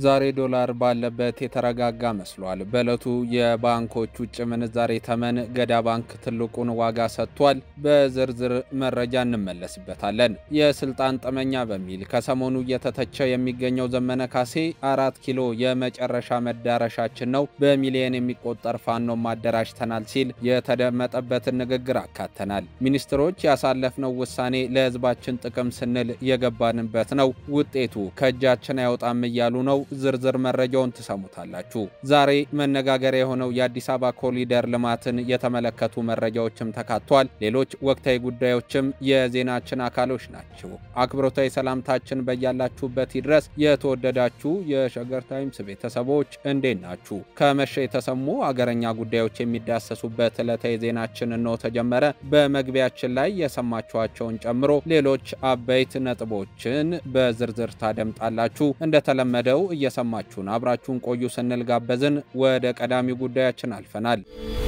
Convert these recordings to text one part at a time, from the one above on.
ዛሬ ዶላር ባለበት የተረጋጋ መስሏል። በዕለቱ የባንኮች ውጭ ምንዛሬ ተመን ገዳ ባንክ ትልቁን ዋጋ ሰጥቷል። በዝርዝር መረጃ እንመለስበታለን። የስልጣን ጠመኛ በሚል ከሰሞኑ እየተተቸ የሚገኘው ዘመነ ካሴ አራት ኪሎ የመጨረሻ መዳረሻችን ነው፣ በሚሊዮን የሚቆጠር ፋኖም አደራጅተናል ሲል የተደመጠበትን ንግግር አካተናል። ሚኒስትሮች ያሳለፍነው ውሳኔ ለሕዝባችን ጥቅም ስንል የገባንበት ነው፣ ውጤቱ ከእጃችን አይወጣም እያሉ ነው። ዝርዝር መረጃውን ትሰሙታላችሁ። ዛሬ መነጋገሪያ የሆነው የአዲስ አበባ ኮሪደር ልማትን የተመለከቱ መረጃዎችም ተካቷል። ሌሎች ወቅታዊ ጉዳዮችም የዜናችን አካሎች ናቸው። አክብሮታዊ ሰላምታችን በያላችሁበት ይድረስ። የተወደዳችሁ የሸገር ታይምስ ቤተሰቦች እንዴት ናችሁ? ከመሸ የተሰሙ አገረኛ ጉዳዮች የሚዳሰሱበት ዕለታዊ ዜናችን እንሆ ተጀመረ። በመግቢያችን ላይ የሰማችኋቸውን ጨምሮ ሌሎች አበይት ነጥቦችን በዝርዝር ታደምጣላችሁ። እንደተለመደው እየሰማችሁን አብራችሁን ቆዩ ስንል ጋበዝን። ወደ ቀዳሚ ጉዳያችን አልፈናል።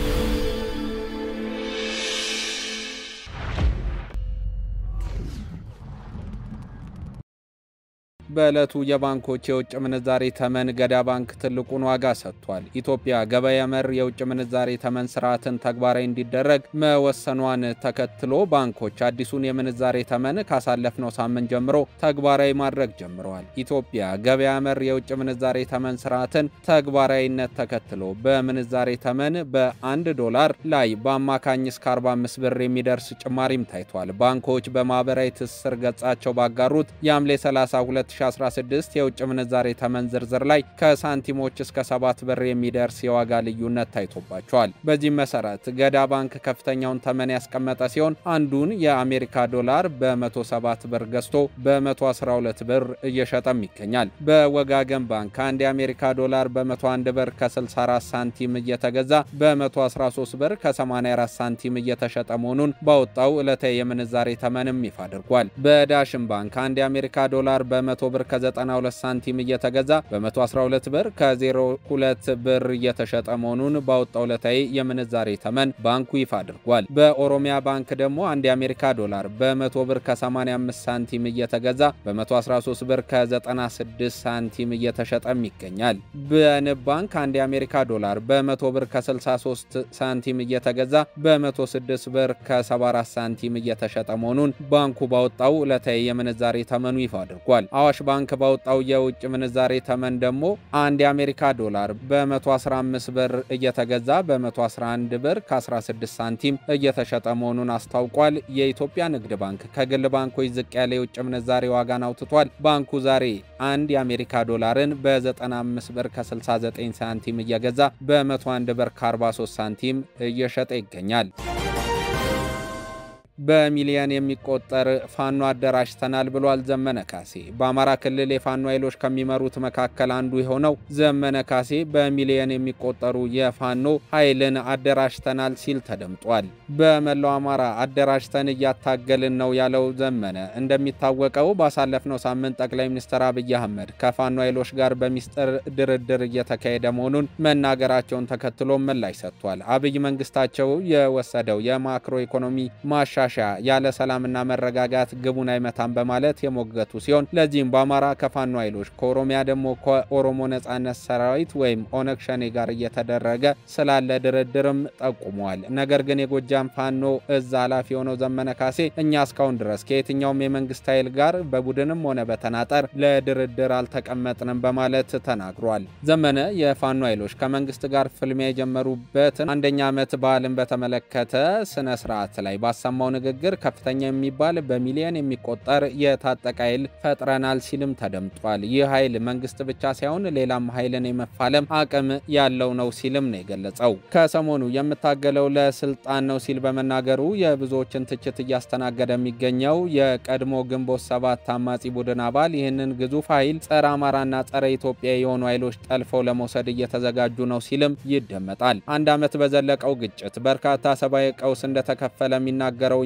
በዕለቱ የባንኮች የውጭ ምንዛሬ ተመን ገዳ ባንክ ትልቁን ዋጋ ሰጥቷል። ኢትዮጵያ ገበያ መር የውጭ ምንዛሬ ተመን ስርዓትን ተግባራዊ እንዲደረግ መወሰኗን ተከትሎ ባንኮች አዲሱን የምንዛሬ ተመን ካሳለፍነው ሳምንት ጀምሮ ተግባራዊ ማድረግ ጀምረዋል። ኢትዮጵያ ገበያ መር የውጭ ምንዛሬ ተመን ስርዓትን ተግባራዊነት ተከትሎ በምንዛሬ ተመን በአንድ ዶላር ላይ በአማካኝ እስከ 45 ብር የሚደርስ ጭማሪም ታይቷል። ባንኮች በማህበራዊ ትስስር ገጻቸው ባጋሩት የሐምሌ 32 2016 የውጭ ምንዛሬ ተመን ዝርዝር ላይ ከሳንቲሞች እስከ 7 ብር የሚደርስ የዋጋ ልዩነት ታይቶባቸዋል። በዚህም መሰረት ገዳ ባንክ ከፍተኛውን ተመን ያስቀመጠ ሲሆን አንዱን የአሜሪካ ዶላር በ107 ብር ገዝቶ በ112 ብር እየሸጠም ይገኛል። በወጋገን ባንክ አንድ የአሜሪካ ዶላር በ101 ብር ከ64 ሳንቲም እየተገዛ በ113 ብር ከ84 ሳንቲም እየተሸጠ መሆኑን ባወጣው ዕለታዊ የምንዛሬ ተመንም ይፋ አድርጓል። በዳሽን ባንክ አንድ የአሜሪካ ዶላር በ100 ብር ከ92 ሳንቲም እየተገዛ በ112 ብር ከ02 ብር እየተሸጠ መሆኑን ባወጣው ዕለታዊ የምንዛሬ ተመን ባንኩ ይፋ አድርጓል። በኦሮሚያ ባንክ ደግሞ አንድ የአሜሪካ ዶላር በ100 ብር ከ85 ሳንቲም እየተገዛ በ113 ብር ከ96 ሳንቲም እየተሸጠም ይገኛል። በንብ ባንክ አንድ የአሜሪካ ዶላር በ100 ብር ከ63 ሳንቲም እየተገዛ በ106 ብር ከ74 ሳንቲም እየተሸጠ መሆኑን ባንኩ ባወጣው ዕለታዊ የምንዛሬ ተመኑ ይፋ አድርጓል። አዋሽ ባንክ ባወጣው የውጭ ምንዛሬ ተመን ደግሞ አንድ የአሜሪካ ዶላር በ115 ብር እየተገዛ በ111 ብር ከ16 ሳንቲም እየተሸጠ መሆኑን አስታውቋል። የኢትዮጵያ ንግድ ባንክ ከግል ባንኮች ዝቅ ያለ የውጭ ምንዛሬ ዋጋን አውጥቷል። ባንኩ ዛሬ አንድ የአሜሪካ ዶላርን በ95 ብር ከ69 ሳንቲም እየገዛ በ101 ብር ከ43 ሳንቲም እየሸጠ ይገኛል። በሚሊዮን የሚቆጠር ፋኖ አደራጅተናል ብሏል ዘመነ ካሴ። በአማራ ክልል የፋኖ ኃይሎች ከሚመሩት መካከል አንዱ የሆነው ዘመነ ካሴ በሚሊዮን የሚቆጠሩ የፋኖ ኃይልን አደራጅተናል ሲል ተደምጧል። በመላው አማራ አደራጅተን እያታገልን ነው ያለው ዘመነ እንደሚታወቀው ባሳለፍነው ሳምንት ጠቅላይ ሚኒስትር አብይ አህመድ ከፋኖ ኃይሎች ጋር በሚስጥር ድርድር እየተካሄደ መሆኑን መናገራቸውን ተከትሎ ምላሽ ሰጥቷል። አብይ መንግስታቸው የወሰደው የማክሮ ኢኮኖሚ ማሻ ያለ ሰላምና መረጋጋት ግቡን አይመታም በማለት የሞገቱ ሲሆን ለዚህም በአማራ ከፋኖ ኃይሎች ከኦሮሚያ ደግሞ ከኦሮሞ ነጻነት ሰራዊት ወይም ኦነግ ሸኔ ጋር እየተደረገ ስላለ ድርድርም ጠቁመዋል። ነገር ግን የጎጃም ፋኖ እዝ ኃላፊ የሆነው ዘመነ ካሴ እኛ እስካሁን ድረስ ከየትኛውም የመንግስት ኃይል ጋር በቡድንም ሆነ በተናጠር ለድርድር አልተቀመጥንም በማለት ተናግሯል። ዘመነ የፋኖ ኃይሎች ከመንግስት ጋር ፍልሚያ የጀመሩበትን አንደኛ ዓመት በዓልን በተመለከተ ስነ ስርዓት ላይ ባሰማው ንግግር ከፍተኛ የሚባል በሚሊዮን የሚቆጠር የታጠቀ ኃይል ፈጥረናል ሲልም ተደምጧል። ይህ ኃይል መንግስት ብቻ ሳይሆን ሌላም ኃይልን የመፋለም አቅም ያለው ነው ሲልም ነው የገለጸው። ከሰሞኑ የምታገለው ለስልጣን ነው ሲል በመናገሩ የብዙዎችን ትችት እያስተናገደ የሚገኘው የቀድሞ ግንቦት ሰባት አማጺ ቡድን አባል ይህንን ግዙፍ ኃይል ጸረ አማራና ጸረ ኢትዮጵያ የሆኑ ኃይሎች ጠልፈው ለመውሰድ እየተዘጋጁ ነው ሲልም ይደመጣል። አንድ ዓመት በዘለቀው ግጭት በርካታ ሰብአዊ ቀውስ እንደተከፈለ የሚናገረው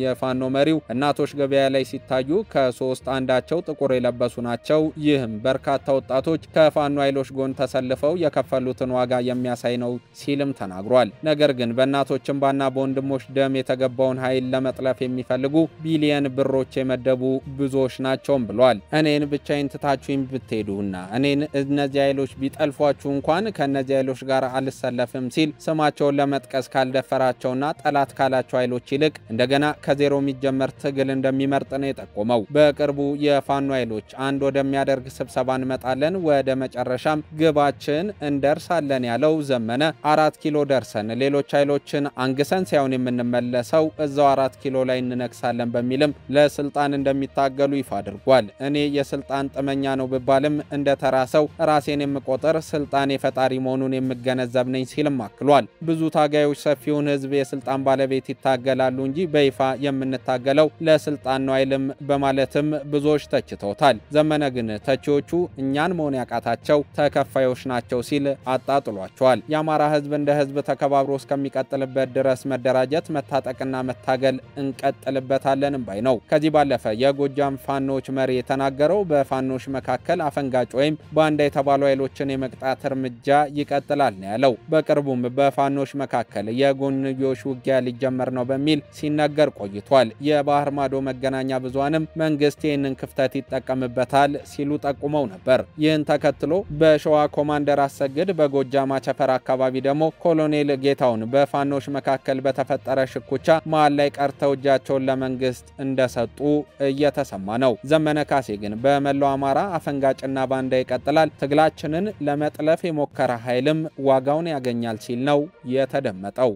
የፋኖ መሪው እናቶች ገበያ ላይ ሲታዩ ከሶስት አንዳቸው ጥቁር የለበሱ ናቸው። ይህም በርካታ ወጣቶች ከፋኖ ኃይሎች ጎን ተሰልፈው የከፈሉትን ዋጋ የሚያሳይ ነው ሲልም ተናግሯል። ነገር ግን በእናቶች እንባና በወንድሞች ደም የተገባውን ኃይል ለመጥለፍ የሚፈልጉ ቢሊየን ብሮች የመደቡ ብዙዎች ናቸውም ብሏል። እኔን ብቻዬን ትታችሁኝ ብትሄዱና እኔን እነዚህ ኃይሎች ቢጠልፏችሁ እንኳን ከእነዚህ ኃይሎች ጋር አልሰለፍም ሲል ስማቸውን ለመጥቀስ ካልደፈራቸውና ጠላት ካላቸው ኃይሎች ይልቅ እንደገና ከዜሮ የሚጀመር ትግል እንደሚመርጥ ነው የጠቆመው። በቅርቡ የፋኖ ኃይሎች አንድ ወደሚያደርግ ስብሰባ እንመጣለን፣ ወደ መጨረሻም ግባችን እንደርሳለን ያለው ዘመነ አራት ኪሎ ደርሰን ሌሎች ኃይሎችን አንግሰን ሳይሆን የምንመለሰው እዛው አራት ኪሎ ላይ እንነግሳለን በሚልም ለስልጣን እንደሚታገሉ ይፋ አድርጓል። እኔ የስልጣን ጥመኛ ነው ብባልም እንደ ተራ ሰው ራሴን የምቆጥር ስልጣን የፈጣሪ መሆኑን የምገነዘብ ነኝ ሲልም አክሏል። ብዙ ታጋዮች ሰፊውን ሕዝብ የስልጣን ባለቤት ይታገላሉ እንጂ በይፋ የምንታገለው ለስልጣን ነው አይልም በማለትም ብዙዎች ተችተውታል። ዘመነ ግን ተቺዎቹ እኛን መሆን ያቃታቸው ተከፋዮች ናቸው ሲል አጣጥሏቸዋል። የአማራ ሕዝብ እንደ ሕዝብ ተከባብሮ እስከሚቀጥልበት ድረስ መደራጀት፣ መታጠቅና መታገል እንቀጥልበታለንም ባይ ነው። ከዚህ ባለፈ የጎጃም ፋኖች መሪ የተናገረው በፋኖች መካከል አፈንጋጭ ወይም ባንዳ የተባሉ ኃይሎችን የመቅጣት እርምጃ ይቀጥላል ነው ያለው። በቅርቡም በፋኖች መካከል የጎንዮሽ ውጊያ ሊጀመር ነው በሚል ሲነገር ቆይቷል። የባህር ማዶ መገናኛ ብዙሃንም መንግስት ይህንን ክፍተት ይጠቀምበታል ሲሉ ጠቁመው ነበር። ይህን ተከትሎ በሸዋ ኮማንደር አሰግድ፣ በጎጃም አቸፈር አካባቢ ደግሞ ኮሎኔል ጌታውን በፋኖች መካከል በተፈጠረ ሽኩቻ መሀል ላይ ቀርተው እጃቸውን ለመንግስት እንደሰጡ እየተሰማ ነው። ዘመነ ካሴ ግን በመላው አማራ አፈንጋጭና ባንዳ ይቀጥላል፣ ትግላችንን ለመጥለፍ የሞከረ ኃይልም ዋጋውን ያገኛል ሲል ነው የተደመጠው።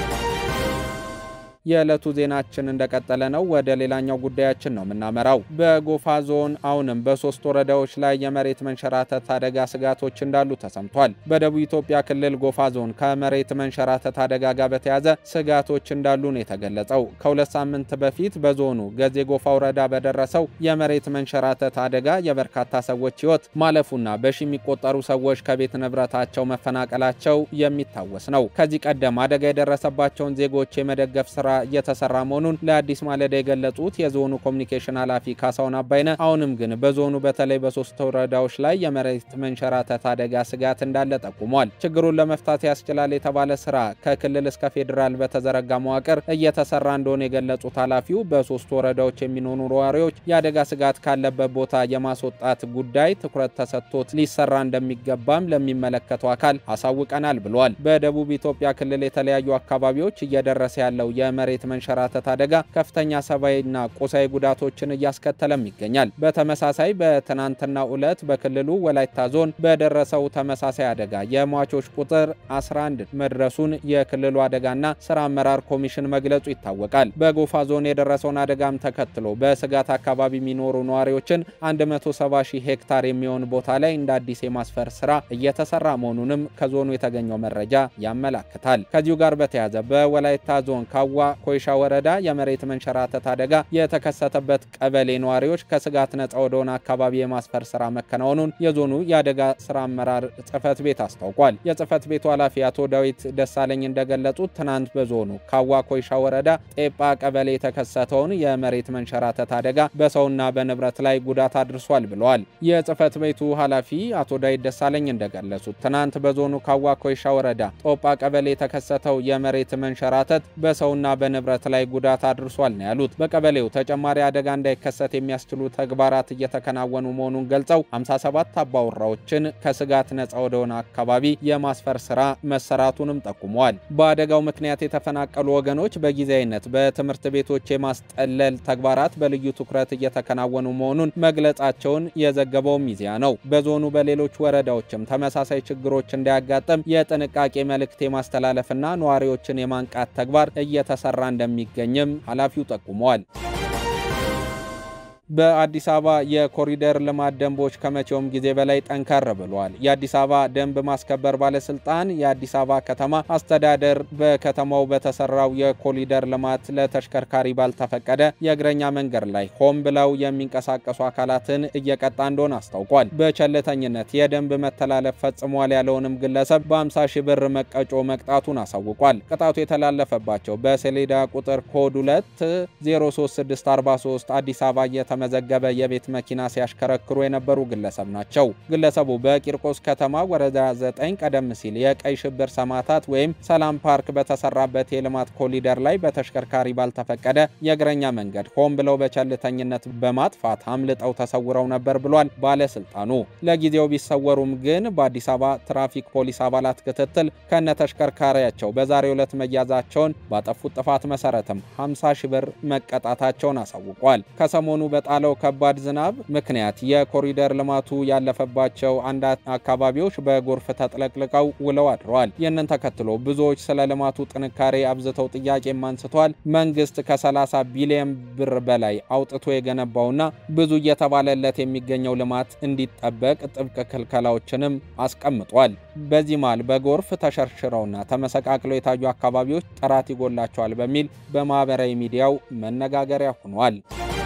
የዕለቱ ዜናችን እንደቀጠለ ነው። ወደ ሌላኛው ጉዳያችን ነው የምናመራው። በጎፋ ዞን አሁንም በሶስት ወረዳዎች ላይ የመሬት መንሸራተት አደጋ ስጋቶች እንዳሉ ተሰምቷል። በደቡብ ኢትዮጵያ ክልል ጎፋ ዞን ከመሬት መንሸራተት አደጋ ጋር በተያዘ ስጋቶች እንዳሉ ነው የተገለጸው። ከሁለት ሳምንት በፊት በዞኑ ገዜ ጎፋ ወረዳ በደረሰው የመሬት መንሸራተት አደጋ የበርካታ ሰዎች ሕይወት ማለፉና በሺ የሚቆጠሩ ሰዎች ከቤት ንብረታቸው መፈናቀላቸው የሚታወስ ነው። ከዚህ ቀደም አደጋ የደረሰባቸውን ዜጎች የመደገፍ ስራ እየተሰራ መሆኑን ለአዲስ ማለዳ የገለጹት የዞኑ ኮሚኒኬሽን ኃላፊ ካሳሁን አባይነ አሁንም ግን በዞኑ በተለይ በሶስት ወረዳዎች ላይ የመሬት መንሸራተት አደጋ ስጋት እንዳለ ጠቁሟል። ችግሩን ለመፍታት ያስችላል የተባለ ስራ ከክልል እስከ ፌዴራል በተዘረጋ መዋቅር እየተሰራ እንደሆነ የገለጹት ኃላፊው በሶስት ወረዳዎች የሚኖሩ ነዋሪዎች የአደጋ ስጋት ካለበት ቦታ የማስወጣት ጉዳይ ትኩረት ተሰጥቶት ሊሰራ እንደሚገባም ለሚመለከተው አካል አሳውቀናል ብሏል። በደቡብ ኢትዮጵያ ክልል የተለያዩ አካባቢዎች እየደረሰ ያለው የመሬት መንሸራተት አደጋ ከፍተኛ ሰብአዊና ቁሳዊ ጉዳቶችን እያስከተለም ይገኛል። በተመሳሳይ በትናንትናው ዕለት በክልሉ ወላይታ ዞን በደረሰው ተመሳሳይ አደጋ የሟቾች ቁጥር 11 መድረሱን የክልሉ አደጋና ስራ አመራር ኮሚሽን መግለጹ ይታወቃል። በጎፋ ዞን የደረሰውን አደጋም ተከትሎ በስጋት አካባቢ የሚኖሩ ነዋሪዎችን 170 ሺህ ሄክታር የሚሆን ቦታ ላይ እንደ አዲስ የማስፈር ስራ እየተሰራ መሆኑንም ከዞኑ የተገኘው መረጃ ያመላክታል። ከዚሁ ጋር በተያያዘ በወላይታ ዞን ካዋ ኮይሻ ወረዳ የመሬት መንሸራተት አደጋ የተከሰተበት ቀበሌ ነዋሪዎች ከስጋት ነጻ ወደሆነ አካባቢ የማስፈር ስራ መከናወኑን የዞኑ የአደጋ ስራ አመራር ጽህፈት ቤት አስታውቋል። የጽህፈት ቤቱ ኃላፊ አቶ ዳዊት ደሳለኝ እንደገለጹት ትናንት በዞኑ ካዋ ኮይሻ ወረዳ ጤጳ ቀበሌ የተከሰተውን የመሬት መንሸራተት አደጋ በሰውና በንብረት ላይ ጉዳት አድርሷል ብለዋል። የጽህፈት ቤቱ ኃላፊ አቶ ዳዊት ደሳለኝ እንደገለጹት ትናንት በዞኑ ካዋ ኮይሻ ወረዳ ጦጳ ቀበሌ የተከሰተው የመሬት መንሸራተት በሰውና በንብረት ላይ ጉዳት አድርሷል ነው ያሉት። በቀበሌው ተጨማሪ አደጋ እንዳይከሰት የሚያስችሉ ተግባራት እየተከናወኑ መሆኑን ገልጸው 57 አባወራዎችን ከስጋት ነጻ ወደሆነ አካባቢ የማስፈር ስራ መሰራቱንም ጠቁመዋል። በአደጋው ምክንያት የተፈናቀሉ ወገኖች በጊዜያዊነት በትምህርት ቤቶች የማስጠለል ተግባራት በልዩ ትኩረት እየተከናወኑ መሆኑን መግለጻቸውን የዘገበው ሚዲያ ነው። በዞኑ በሌሎች ወረዳዎችም ተመሳሳይ ችግሮች እንዳያጋጥም የጥንቃቄ መልእክት የማስተላለፍና ነዋሪዎችን የማንቃት ተግባር እየተሰራ እንደሚገኝም ኃላፊው ጠቁመዋል። በአዲስ አበባ የኮሪደር ልማት ደንቦች ከመቼውም ጊዜ በላይ ጠንከር ብለዋል። የአዲስ አበባ ደንብ ማስከበር ባለስልጣን የአዲስ አበባ ከተማ አስተዳደር በከተማው በተሰራው የኮሪደር ልማት ለተሽከርካሪ ባልተፈቀደ የእግረኛ መንገድ ላይ ሆን ብለው የሚንቀሳቀሱ አካላትን እየቀጣ እንደሆነ አስታውቋል። በቸልተኝነት የደንብ መተላለፍ ፈጽሟል ያለውንም ግለሰብ በ50 ሺህ ብር መቀጮ መቅጣቱን አሳውቋል። ቅጣቱ የተላለፈባቸው በሰሌዳ ቁጥር ኮድ 2 03643 አዲስ አበባ እየተመዘገበ የቤት መኪና ሲያሽከረክሩ የነበሩ ግለሰብ ናቸው። ግለሰቡ በቂርቆስ ከተማ ወረዳ 9 ቀደም ሲል የቀይ ሽብር ሰማዕታት ወይም ሰላም ፓርክ በተሰራበት የልማት ኮሊደር ላይ በተሽከርካሪ ባልተፈቀደ የእግረኛ መንገድ ሆን ብለው በቸልተኝነት በማጥፋት አምልጠው ተሰውረው ነበር ብሏል ባለስልጣኑ። ለጊዜው ቢሰወሩም ግን በአዲስ አበባ ትራፊክ ፖሊስ አባላት ክትትል ከነ ተሽከርካሪያቸው በዛሬው ዕለት መያዛቸውን ባጠፉት ጥፋት መሰረትም 50 ሺህ ብር መቀጣታቸውን አሳውቋል። ከሰሞኑ በጣለው ከባድ ዝናብ ምክንያት የኮሪደር ልማቱ ያለፈባቸው አንድ አካባቢዎች በጎርፍ ተጥለቅልቀው ውለው አድረዋል። ይህንን ተከትሎ ብዙዎች ስለ ልማቱ ጥንካሬ አብዝተው ጥያቄም አንስተዋል። መንግስት ከ30 ቢሊዮን ብር በላይ አውጥቶ የገነባውና ብዙ እየተባለለት የሚገኘው ልማት እንዲጠበቅ ጥብቅ ክልከላዎችንም አስቀምጧል። በዚህ መሃል በጎርፍ ተሸርሽረውና ተመሰቃቅለው የታዩ አካባቢዎች ጥራት ይጎላቸዋል በሚል በማህበራዊ ሚዲያው መነጋገሪያ ሆኗል።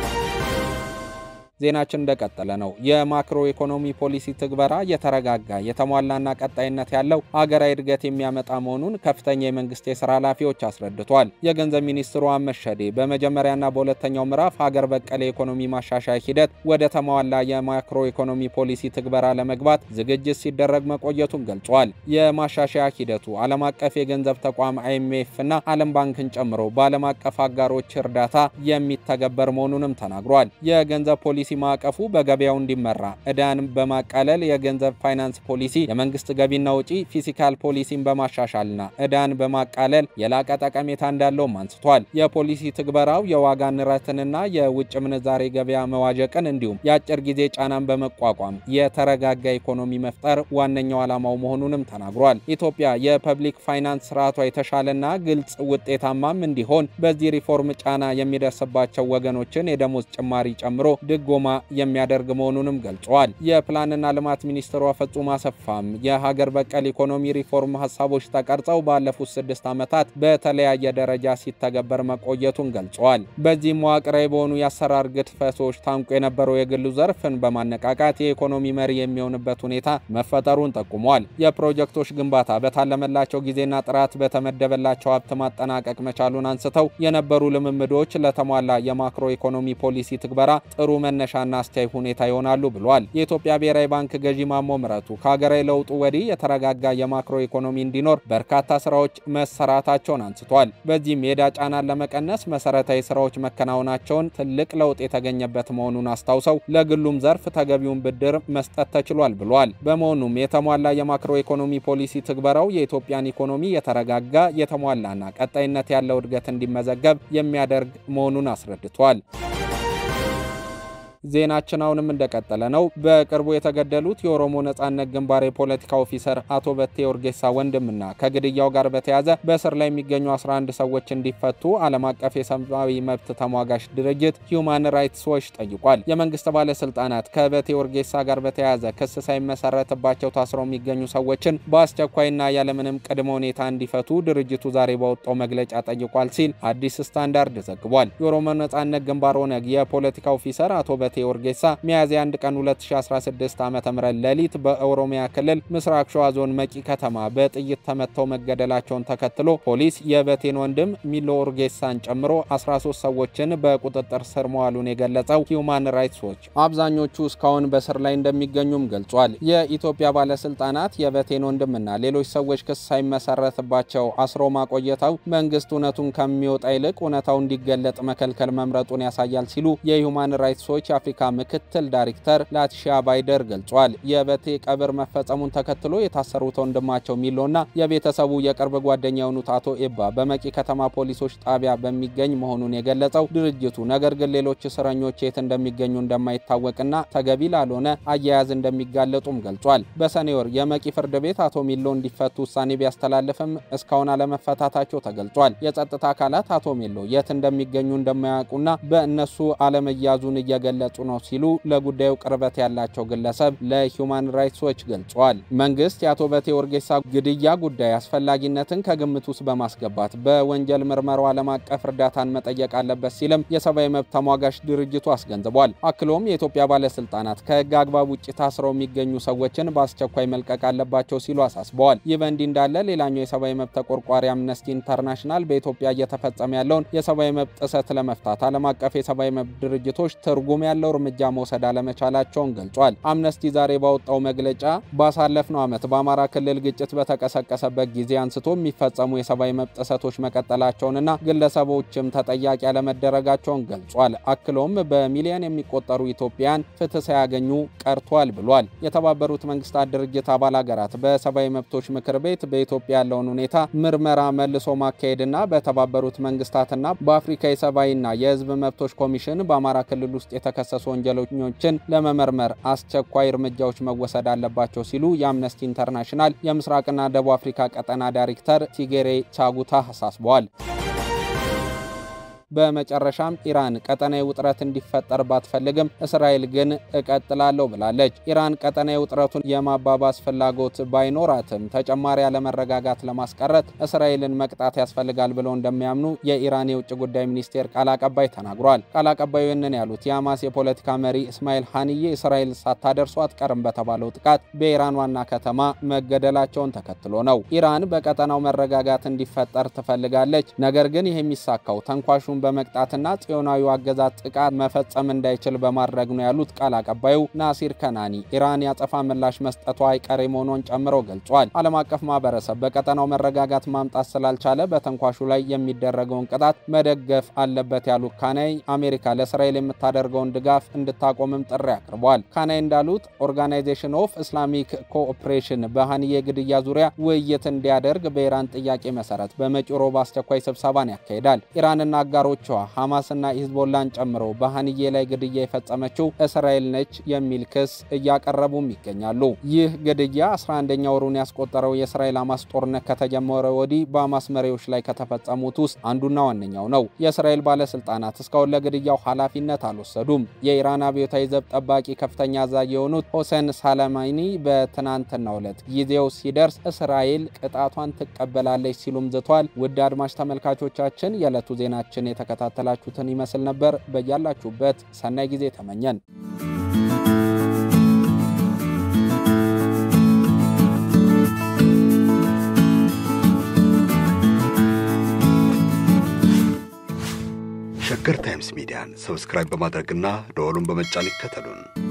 ዜናችን እንደቀጠለ ነው። የማክሮ ኢኮኖሚ ፖሊሲ ትግበራ የተረጋጋ የተሟላና ቀጣይነት ያለው ሀገራዊ እድገት የሚያመጣ መሆኑን ከፍተኛ የመንግስት የስራ ኃላፊዎች አስረድቷል። የገንዘብ ሚኒስትሩ አህመድ ሸዴ በመጀመሪያና በሁለተኛው ምዕራፍ ሀገር በቀል የኢኮኖሚ ማሻሻያ ሂደት ወደ ተሟላ የማክሮ ኢኮኖሚ ፖሊሲ ትግበራ ለመግባት ዝግጅት ሲደረግ መቆየቱን ገልጿል። የማሻሻያ ሂደቱ ዓለም አቀፍ የገንዘብ ተቋም አይኤምኤፍ እና ዓለም ባንክን ጨምሮ በዓለም አቀፍ አጋሮች እርዳታ የሚተገበር መሆኑንም ተናግሯል። የገንዘብ ፖሊሲ ፖሊሲ ማዕቀፉ በገበያው እንዲመራ ዕዳን በማቃለል የገንዘብ ፋይናንስ ፖሊሲ፣ የመንግስት ገቢና ውጪ ፊስካል ፖሊሲን በማሻሻልና ዕዳን በማቃለል የላቀ ጠቀሜታ እንዳለውም አንስቷል። የፖሊሲ ትግበራው የዋጋ ንረትንና የውጭ ምንዛሬ ገበያ መዋዠቅን እንዲሁም የአጭር ጊዜ ጫናን በመቋቋም የተረጋጋ ኢኮኖሚ መፍጠር ዋነኛው ዓላማው መሆኑንም ተናግሯል። ኢትዮጵያ የፐብሊክ ፋይናንስ ስርዓቷ የተሻለና ግልጽ ውጤታማም እንዲሆን በዚህ ሪፎርም ጫና የሚደርስባቸው ወገኖችን የደሞዝ ጭማሪ ጨምሮ ድጎ ማ የሚያደርግ መሆኑንም ገልጸዋል። የፕላንና ልማት ሚኒስትሯ ፍጹም አሰፋም የሀገር በቀል ኢኮኖሚ ሪፎርም ሀሳቦች ተቀርጸው ባለፉት ስድስት ዓመታት በተለያየ ደረጃ ሲተገበር መቆየቱን ገልጸዋል። በዚህም መዋቅራዊ በሆኑ የአሰራር ግድፈቶች ታንቆ የነበረው የግሉ ዘርፍን በማነቃቃት የኢኮኖሚ መሪ የሚሆንበት ሁኔታ መፈጠሩን ጠቁሟል። የፕሮጀክቶች ግንባታ በታለመላቸው ጊዜና ጥራት በተመደበላቸው ሀብት ማጠናቀቅ መቻሉን አንስተው የነበሩ ልምምዶች ለተሟላ የማክሮ ኢኮኖሚ ፖሊሲ ትግበራ ጥሩ መነሻና አስተያይ ሁኔታ ይሆናሉ ብሏል። የኢትዮጵያ ብሔራዊ ባንክ ገዢ ማሞ ምረቱ ከሀገራዊ ለውጡ ወዲህ የተረጋጋ የማክሮ ኢኮኖሚ እንዲኖር በርካታ ስራዎች መሰራታቸውን አንስቷል። በዚህም የዕዳ ጫናን ለመቀነስ መሰረታዊ ስራዎች መከናወናቸውን ትልቅ ለውጥ የተገኘበት መሆኑን አስታውሰው ለግሉም ዘርፍ ተገቢውን ብድር መስጠት ተችሏል ብሏል። በመሆኑም የተሟላ የማክሮ ኢኮኖሚ ፖሊሲ ትግበራው የኢትዮጵያን ኢኮኖሚ የተረጋጋ የተሟላና ቀጣይነት ያለው እድገት እንዲመዘገብ የሚያደርግ መሆኑን አስረድቷል። ዜናችን አሁንም እንደቀጠለ ነው። በቅርቡ የተገደሉት የኦሮሞ ነጻነት ግንባር የፖለቲካ ኦፊሰር አቶ በቴ ኦርጌሳ ወንድምና ከግድያው ጋር በተያያዘ በእስር ላይ የሚገኙ 11 ሰዎች እንዲፈቱ ዓለም አቀፍ የሰብአዊ መብት ተሟጋች ድርጅት ሂዩማን ራይትስ ዎች ጠይቋል። የመንግስት ባለስልጣናት ከበቴ ኦርጌሳ ጋር በተያያዘ ክስ ሳይመሰረትባቸው ታስረው የሚገኙ ሰዎችን በአስቸኳይና ያለምንም ቅድመ ሁኔታ እንዲፈቱ ድርጅቱ ዛሬ ባወጣው መግለጫ ጠይቋል ሲል አዲስ ስታንዳርድ ዘግቧል። የኦሮሞ ነጻነት ግንባር ኦነግ የፖለቲካ ኦፊሰር አቶ በቴ ኦርጌሳ ሚያዝያ 1 ቀን 2016 ዓ ም ሌሊት በኦሮሚያ ክልል ምስራቅ ሸዋ ዞን መቂ ከተማ በጥይት ተመተው መገደላቸውን ተከትሎ ፖሊስ የበቴን ወንድም ሚሎ ኦርጌሳን ጨምሮ 13 ሰዎችን በቁጥጥር ስር መዋሉን የገለጸው ሂዩማን ራይትስ ዎች አብዛኞቹ እስካሁን በስር ላይ እንደሚገኙም ገልጿል። የኢትዮጵያ ባለስልጣናት የበቴን ወንድምና ሌሎች ሰዎች ክስ ሳይመሰረትባቸው አስሮ ማቆየታው መንግስት እውነቱን ከሚወጣ ይልቅ እውነታው እንዲገለጥ መከልከል መምረጡን ያሳያል ሲሉ የሂዩማን ራይትስ ዎች የአፍሪካ ምክትል ዳይሬክተር ላቲሻ ባይደር ገልጿል። የበቴ ቀብር መፈጸሙን ተከትሎ የታሰሩት ወንድማቸው ሚሎና የቤተሰቡ የቅርብ ጓደኛ የሆኑት አቶ ኤባ በመቂ ከተማ ፖሊሶች ጣቢያ በሚገኝ መሆኑን የገለጸው ድርጅቱ ነገር ግን ሌሎች እስረኞች የት እንደሚገኙ እንደማይታወቅና ተገቢ ላልሆነ አያያዝ እንደሚጋለጡም ገልጿል። በሰኔ ወር የመቂ ፍርድ ቤት አቶ ሚሎ እንዲፈቱ ውሳኔ ቢያስተላልፍም እስካሁን አለመፈታታቸው ተገልጿል። የጸጥታ አካላት አቶ ሚሎ የት እንደሚገኙ እንደማያውቁና በእነሱ አለመያዙን እየገለጹ እየገለጹ ነው ሲሉ ለጉዳዩ ቅርበት ያላቸው ግለሰብ ለሂውማን ራይትስ ዎች ገልጸዋል። መንግስት የአቶ በቴ ኦርጌሳ ግድያ ጉዳይ አስፈላጊነትን ከግምት ውስጥ በማስገባት በወንጀል ምርመራው ዓለም አቀፍ እርዳታን መጠየቅ አለበት ሲልም የሰብአዊ መብት ተሟጋች ድርጅቱ አስገንዝቧል። አክሎም የኢትዮጵያ ባለስልጣናት ከህግ አግባብ ውጭ ታስረው የሚገኙ ሰዎችን በአስቸኳይ መልቀቅ አለባቸው ሲሉ አሳስበዋል። ይህ በእንዲህ እንዳለ ሌላኛው የሰብአዊ መብት ተቆርቋሪ አምነስቲ ኢንተርናሽናል በኢትዮጵያ እየተፈጸመ ያለውን የሰብአዊ መብት ጥሰት ለመፍታት ዓለም አቀፍ የሰብአዊ መብት ድርጅቶች ትርጉም ያለው እርምጃ መውሰድ አለመቻላቸውን ገልጿል። አምነስቲ ዛሬ ባወጣው መግለጫ ባሳለፍነው ዓመት በአማራ ክልል ግጭት በተቀሰቀሰበት ጊዜ አንስቶ የሚፈጸሙ የሰብአዊ መብት ጥሰቶች መቀጠላቸውንና ግለሰቦችም ተጠያቂ ያለመደረጋቸውን ገልጿል። አክሎም በሚሊዮን የሚቆጠሩ ኢትዮጵያን ፍትህ ሳያገኙ ቀርቷል ብሏል። የተባበሩት መንግስታት ድርጅት አባል ሀገራት በሰብአዊ መብቶች ምክር ቤት በኢትዮጵያ ያለውን ሁኔታ ምርመራ መልሶ ማካሄድና በተባበሩት መንግስታትና በአፍሪካ የሰብአዊና የህዝብ መብቶች ኮሚሽን በአማራ ክልል ውስጥ የተከሰሱ ወንጀለኞችን ለመመርመር አስቸኳይ እርምጃዎች መወሰድ አለባቸው ሲሉ የአምነስቲ ኢንተርናሽናል የምስራቅና ደቡብ አፍሪካ ቀጠና ዳይሬክተር ቲጌሬ ቻጉታ አሳስበዋል። በመጨረሻም ኢራን ቀጠናዊ ውጥረት እንዲፈጠር ባትፈልግም እስራኤል ግን እቀጥላለሁ ብላለች። ኢራን ቀጠናዊ ውጥረቱን የማባባስ ፍላጎት ባይኖራትም ተጨማሪ አለመረጋጋት ለማስቀረት እስራኤልን መቅጣት ያስፈልጋል ብለው እንደሚያምኑ የኢራን የውጭ ጉዳይ ሚኒስቴር ቃል አቀባይ ተናግሯል። ቃል አቀባዩ ይህንን ያሉት የሐማስ የፖለቲካ መሪ እስማኤል ሀኒዬ እስራኤል ሳታደርሱ አትቀርም በተባለው ጥቃት በኢራን ዋና ከተማ መገደላቸውን ተከትሎ ነው። ኢራን በቀጠናው መረጋጋት እንዲፈጠር ትፈልጋለች። ነገር ግን ይህ የሚሳካው ተንኳሹ በመቅጣትና ጽዮናዊው አገዛዝ ጥቃት መፈጸም እንዳይችል በማድረግ ነው ያሉት ቃል አቀባዩ ናሲር ከናኒ ኢራን ያጸፋ ምላሽ መስጠቷ አይቀሬ መሆኗን ጨምረው ገልጿል። ዓለም አቀፍ ማህበረሰብ በቀጠናው መረጋጋት ማምጣት ስላልቻለ በተንኳሹ ላይ የሚደረገውን ቅጣት መደገፍ አለበት ያሉት ካናይ አሜሪካ ለእስራኤል የምታደርገውን ድጋፍ እንድታቆምም ጥሪ አቅርቧል። ካናይ እንዳሉት ኦርጋናይዜሽን ኦፍ ኢስላሚክ ኮኦፕሬሽን በሀኒዬ ግድያ ዙሪያ ውይይት እንዲያደርግ በኢራን ጥያቄ መሰረት በመጪው ሮብ አስቸኳይ ስብሰባን ያካሂዳል። ኢራንና አጋሮቿ ሐማስና ሂዝቦላን ጨምሮ በሀኒዬ ላይ ግድያ የፈጸመችው እስራኤል ነች የሚል ክስ እያቀረቡም ይገኛሉ። ይህ ግድያ 11ኛ ወሩን ያስቆጠረው የእስራኤል ሐማስ ጦርነት ከተጀመረ ወዲህ በሐማስ መሪዎች ላይ ከተፈጸሙት ውስጥ አንዱና ዋነኛው ነው። የእስራኤል ባለስልጣናት እስካሁን ለግድያው ኃላፊነት አልወሰዱም። የኢራን አብዮታዊ ዘብ ጠባቂ ከፍተኛ አዛዥ የሆኑት ሆሴን ሳላማኒ በትናንትናው ዕለት ጊዜው ሲደርስ እስራኤል ቅጣቷን ትቀበላለች ሲሉም ዝቷል። ውድ አድማጭ ተመልካቾቻችን የዕለቱ ዜናችን የተከታተላችሁትን ይመስል ነበር። በያላችሁበት ሰናይ ጊዜ ተመኘን። ሸገር ታይምስ ሚዲያን ሰብስክራይብ በማድረግና ደወሉን በመጫን ይከተሉን።